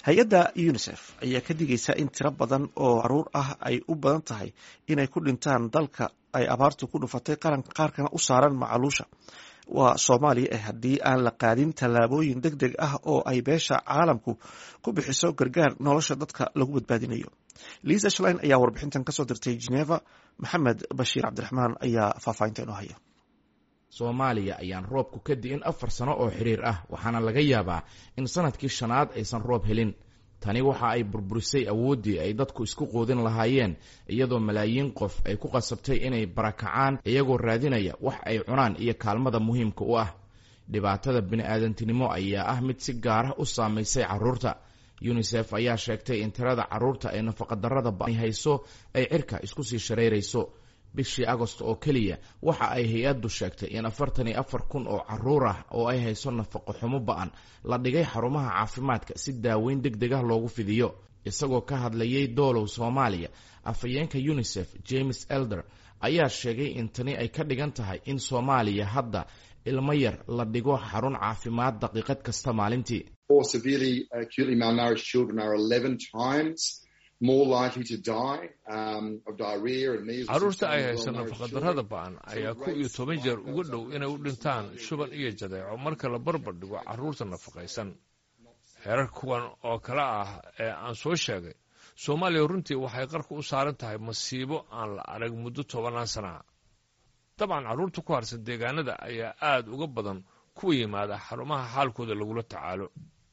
hay-adda unisef ayaa ka digaysa in tiro badan oo caruur ah ay u badan tahay inay ku dhintaan dalka ay abaartu ku dhufatay qaranka qaarkana u saaran macaluusha waa soomaaliya eh haddii aan la qaadin tallaabooyin deg deg ah oo ay beesha caalamku ku bixiso gargaar nolosha dadka lagu badbaadinayo liisa shlein ayaa warbixintan kasoo dirtay geneva maxamed bashiir cabdiraxmaan ayaa faahfaahinta inoo haya soomaaliya ayaan roobku ka di'in afar sano oo xiriir ah waxaana laga yaabaa in sanadkii shanaad aysan roob helin tani waxa ay burburisay awooddii ay dadku isku quudin lahaayeen iyadoo malaayiin qof ay ku qasabtay inay barakacaan iyagoo raadinaya wax ay cunaan iyo kaalmada muhiimka u ah dhibaatada bini'aadantinimo ayaa ah mid si gaarah u saamaysay carruurta yunisef ayaa sheegtay in tirada carruurta ee nafaqadarrada bani hayso ay cirka isku sii shareyrayso bishii agost oo keliya waxa ay hay-addu sheegtay in afartan iyo afar kun oo carruur ah oo ay hayso nafaqo xumo ba-an la dhigay xarumaha caafimaadka si daaweyn deg deg ah loogu fidiyo isagoo ka hadlayay doolow soomaaliya afhayeenka unisef james elder ayaa sheegay in tani ay ka dhigan tahay in soomaaliya hadda ilmo yar la dhigo xarun caafimaad daqiiqad kasta maalintii carruurta ay haysa nafaqadarrada ba'an ayaa ku iyo toban jeer uga dhow inay u dhintaan shuban iyo jadeeco marka la barbar dhigo carruurta nafaqaysan heerar kuwan oo kale ah ee aan soo sheegay soomaaliya runtii waxay qarka u saaran tahay masiibo aan la arag muddo tobanaan sana dabcan carruurta ku harsan deegaanada ayaa aada uga badan kuwa yimaada xarumaha xaalkooda lagula tacaalo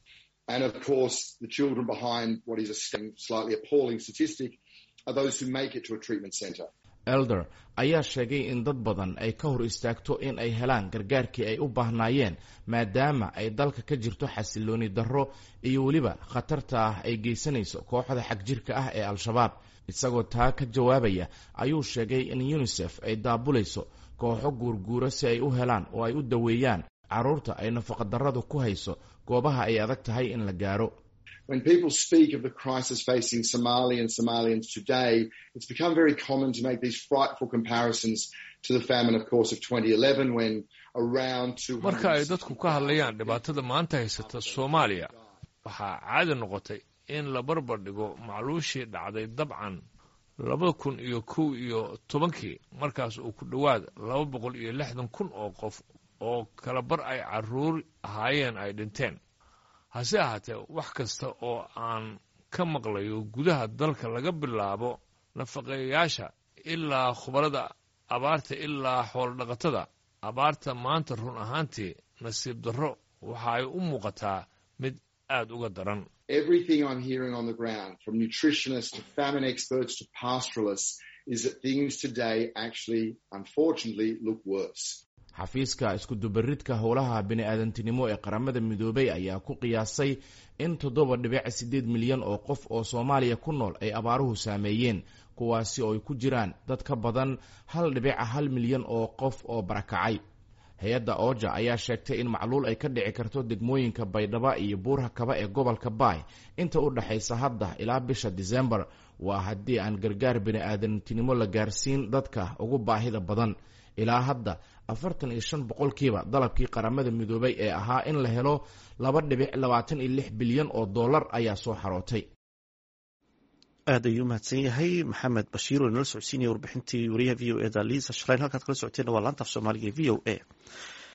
And of course, the children behind what is a slightly appalling statistic are those who make it to a treatment centre. elder ayaa sheegay in dad badan ay ka hor istaagto in ay helaan gargaarkii ay u baahnaayeen maadaama ay dalka ka jirto xasilooni darro iyo weliba khatarta ah ay geysanayso kooxda xagjirka ah ee al-shabaab isagoo taa ka jawaabaya ayuu sheegay in unisef ay daabulayso kooxo guurguura si ay u helaan oo ay u daweeyaan carruurta ay nafaqadarradu ku hayso goobaha ay adag tahay in la gaaro When people speak of the crisis facing Somali and Somalians today, it's become very common to make these frightful comparisons to the famine, of course, of 2011 when around 200... marka ay dadku ka hadlayaan dhibaatada maanta haysata soomaaliya waxaa caadi noqotay in la barbar dhigo macluushii dhacday dabcan labada kun iyo kow iyo tobankii markaas uu ku dhowaad laba boqol iyo lixdan kun oo qof oo kala bar ay carruur ahaayeen ay dhinteen hase ahaatee wax kasta oo aan ka maqlayo gudaha dalka laga bilaabo nafaqeeyayaasha ilaa khubarada abaarta ilaa xoolodhaqatada abaarta maanta run ahaantii nasiib darro waxa ay u muuqataa mid aad uga daran Everything I'm hearing on the ground, from nutritionists to famine experts to pastoralists, is that things today actually, unfortunately, look worse. xafiiska iskudubaridka howlaha bini-aadantinimo ee qaramada midoobay ayaa ku qiyaasay in toddoba dhibic siddeed milyan oo qof oo soomaaliya ku nool ay abaaruhu saameeyeen kuwaasi oo ay ku jiraan dad ka badan hal dhibica hal milyan oo qof oo barakacay hay-adda ooja ayaa sheegtay in macluul ay ka dhici karto degmooyinka baydhaba iyo buurha kaba ee gobolka baay inta u dhexaysa hadda ilaa bisha disembar waa haddii aan gargaar bini-aadantinimo la gaarsiin dadka ugu baahida badan ilaa hadda afartan iyo shan boqolkiiba dalabkii qaramada midoobay ee ahaa in la helo laba dhibic labaatan iyo lix bilyan oo dollar ayaa soo xarootay aad ayuu mahadsan yahay maxamed bashiir oo inala socodsiinaya warbixintii wariyaha v o e da liisa shaleyn halkaad kala socoteena waa laanta af soomaaliga e v o a